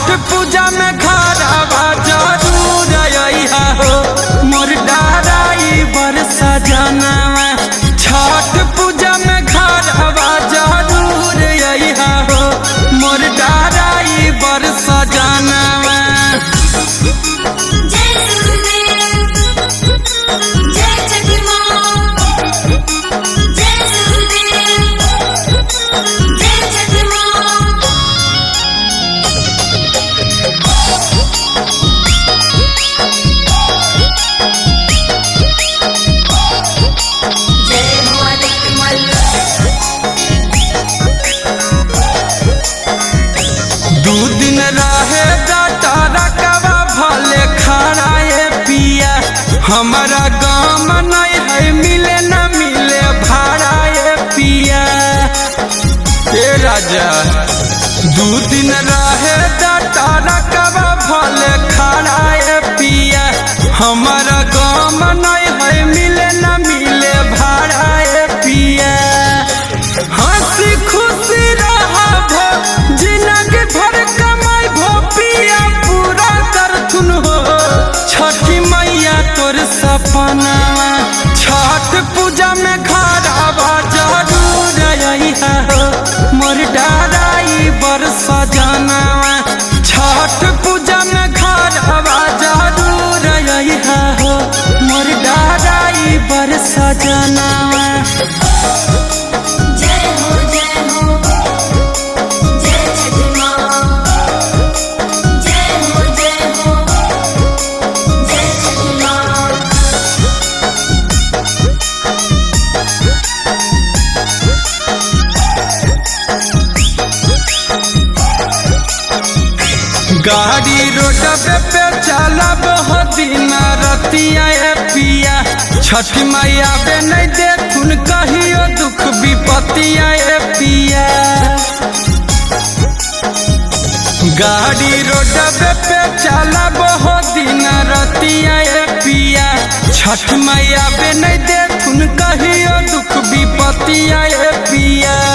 छठ पूजा में घरवा जरूर अइहा हो मोर डाराई बरसा जनवा छठ पूजा में घरवा जरूर अइहा हो मोर डाराई बरसा जनवा जय सुरदेव जय छठी माँ जय सुरदेव जय छठी माँ जय हो अधिकमल दू दिन रहे डाटा रकवा भले खड़ाए पिया हमारा गाँव नहीं है मिले न मिले भाड़ाए पिया ए राजा दू दिन रहे डाटा रकवा भले खड़ाए पिया हमारा गाँव नहीं है मिले न मिले भाड़ाए पिया हंसी खुशी रहबो जिंदगी भर कमाई भो पिया पूरा करथुन हो छठी मैया तोर सपना छठ पूजा में घर आवा जरूर अइहा हो मोर डाराई बरस जनवा छठ पूजा में घर आवा जरूर अइहा हो मोर डाराई बरस जनवा जय हो जय हो जय छठी माँ जय हो जय हो जय छठी माँ गाड़ी रोड पे चलब हो दिन रतिया ए पिया छठी मैया बे नहीं देथुन कहियो दुख विपतिया ए पिया गाड़ी रोड पे चलब हो दिन रतिया ए पिया छठ मैया बे नहीं देथुन कहियो दुख विपतिया ए पिया